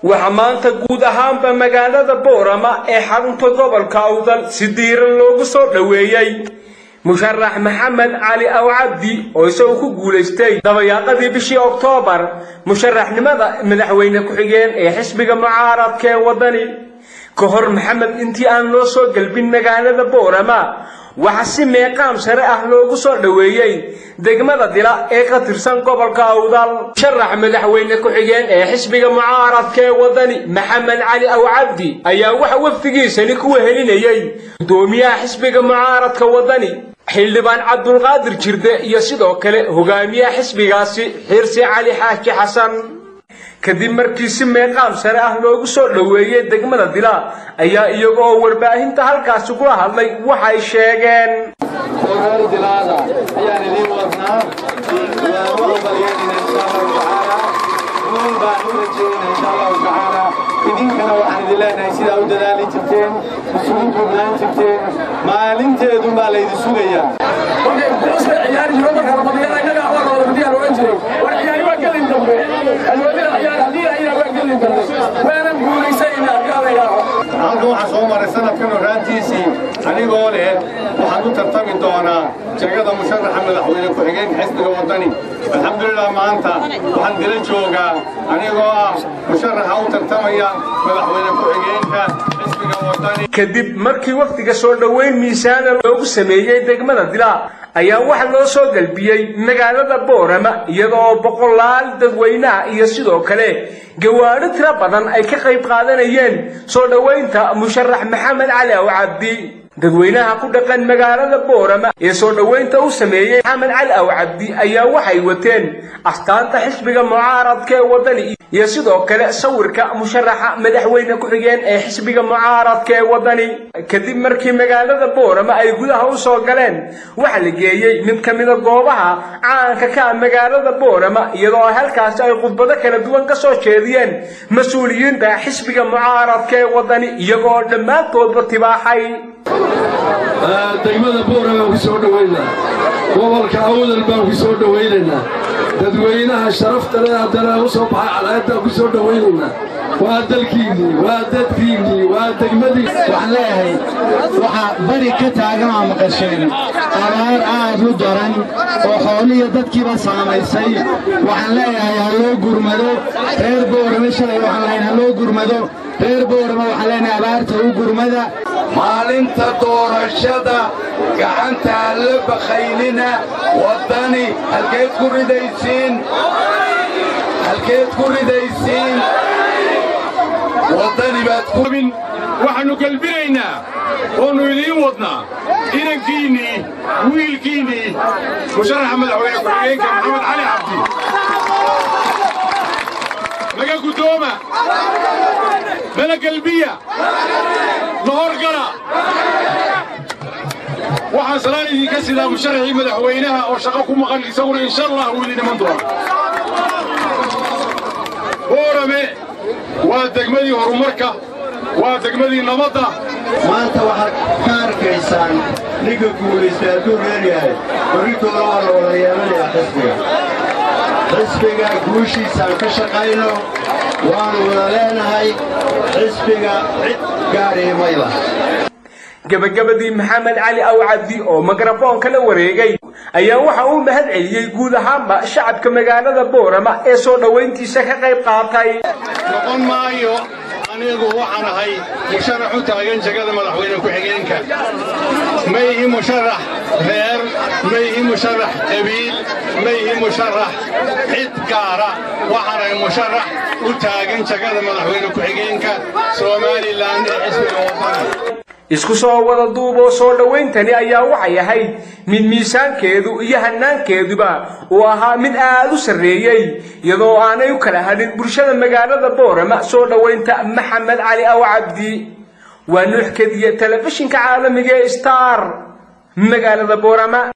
waxaa maanta guud ahaanba magaalada boorama ee xarunta gobolka awdal si diiran loogu soo dhoweeyey musharax maxamed cali aw cabdi oo isagu ku guulaystay dabayaaqadii bishii oktoobar musharaxnimada madaxweyne ku-xigeen ee xisbiga mucaaradka ee waddani ka hor maxamed intii aan loo soo gelbin magaalada boorama waxaa si meeqaam sare ah loogu soo dhoweeyey degmada dila ee ka tirsan gobolka awdal musharax madaxweyne ku-xigeen ee xisbiga mucaaradka ee waddani maxamed cali aw cabdi ayaa waxa wafdigiisani ku wehelinayey gudoomiyaha xisbiga mucaaradka waddani xildhibaan cabdulqaadir jirde iyo sidoo kale hogaamiyaha xisbigaasi xirsi cali xaaji xasan kadib markii si meeqaam sare ah loogu soo dhoweeyey degmada dila ayaa iyaga oo warbaahinta halkaasi kula hadlay waxay sheegeen reer dilaada ayaan idiin wadnaa waan u balyeynayna insha allahu tacaala guul baan u rajeynayna insha allahu tacaala idinkana waxaan idin leenahay sidaa u dadaali jirteen isugu duubnaan jirteen maalinteedun baa laydin sugayaa halkan waxaa soo maray sanadkan horaantiisii anigoo leh waxaan u tartami doonaa jagada musharaxa madaxweyne ku-xigeenka xisbiga waddani alxamdulilah maanta waxaan dila joogaa anigoo ah musharaxa u tartamaya madaxweyne ku-xigeenka xisbiga waddani kadib markii wafdiga soo dhoweyn miisaana loogu sameeyey degmada dila ayaa waxa loo soo galbiyey magaalada boorama iyadoo boqolaal dadweynaha iyo sidoo kale gawaadho tiro badan ay ka qayb qaadanayeen soo dhoweynta musharax maxamed cali aw cabdi dadweynaha ku dhaqan magaalada boorama ee soo dhoweynta u sameeyey maxamed cali aw cabdi ayaa waxay wateen astaanta xisbiga mucaaradka ee waddani iyo sidoo kale sawirka musharaxa madaxweyne ku-xigeen ee xisbiga mucaaradka ee waddani kadib markii magaalada boorama ay gudaha u soo galeen waxaa la geeyey mid ka mida goobaha caanka ka ah magaalada boorama iyadoo halkaasi ay khudbado kala duwan ka soo jeediyeen mas-uuliyiinta xisbiga mucaaradka ee waddani iyagoo dhammaantoodba tibaaxay degmada boora baan ku soo dhowaynaa gobolka awdal baan ku soo dhowaynaynaa dadweynaha sharafta leh haddana u soo baxay calaayadaan ku soo dhowaynaynaa waa dalkiinnii waa dadkiinnii waa degmadii waxaan leeyahay waxaa beri ka taagan aa maqasheen abaar aad u daran oo xoolihiyo dadkiiba saamaysay waxaan leeyahay ha loo gurmado reer boorame shalay waxaan leeyahay ha loo gurmado reer boorame waxaan leenahay abaarta u gurmada maalinta doorashada gacantaa la bakaylina waddani halkeed ku ridaysiin halkeed ku ridaysiin waddani baad ku waxaannu gelbinaynaa oonnu idiin wadnaa inankiinnii wiilkiinnii musharaxa madaxweyne ku-xigeenka maxamed cali cabdi naga guddooma nala gelbiya na horgala waxaan salaan idinka sidaa musharaxii madaxweynaha oo shaqo ku maqan isaguna insha allah uu idin iman doona boorame waa degmadii horumarka waa degmadii nabadda maanta waxaad ka arkaysaan ninka guulaystay hadduu leelyahay barritooda waa la wada yeelanayaa xisbiga xisbiga guushiisaan ka shaqayno waannu wada leenahay xisbiga cid gaadhiimayla gabagabadii maxamed cali aw cabdi oo mikrafoonka la wareegay ayaa waxa uu mahad celiyey guud ahaanba shacabka magaalada boorama ee soo dhowayntiisa ka qayb qaatay noqon maayo anigu waxaan ahay musharax u taagan jagada madaxweyne ku-xigeenka ma ihi musharax reer ma ihi musharax qabiil ma ihi musharax cid gaara waxaan ahay musharax u taagan jagada madaxweyne ku-xigeenka somalilan ee xisbiga wadana isku soo wada duuboo soo dhowayntani ayaa waxay ahayd mid miisaankeedu iyo hanaankeeduba uu ahaa mid aad u sarreeyey iyadoo aanay u kala hadhin bulshada magaalada boorama soo dhowaynta maxamed cali aw cabdi waa nuux kediye telefishinka caalamiga ee star magaalada boorama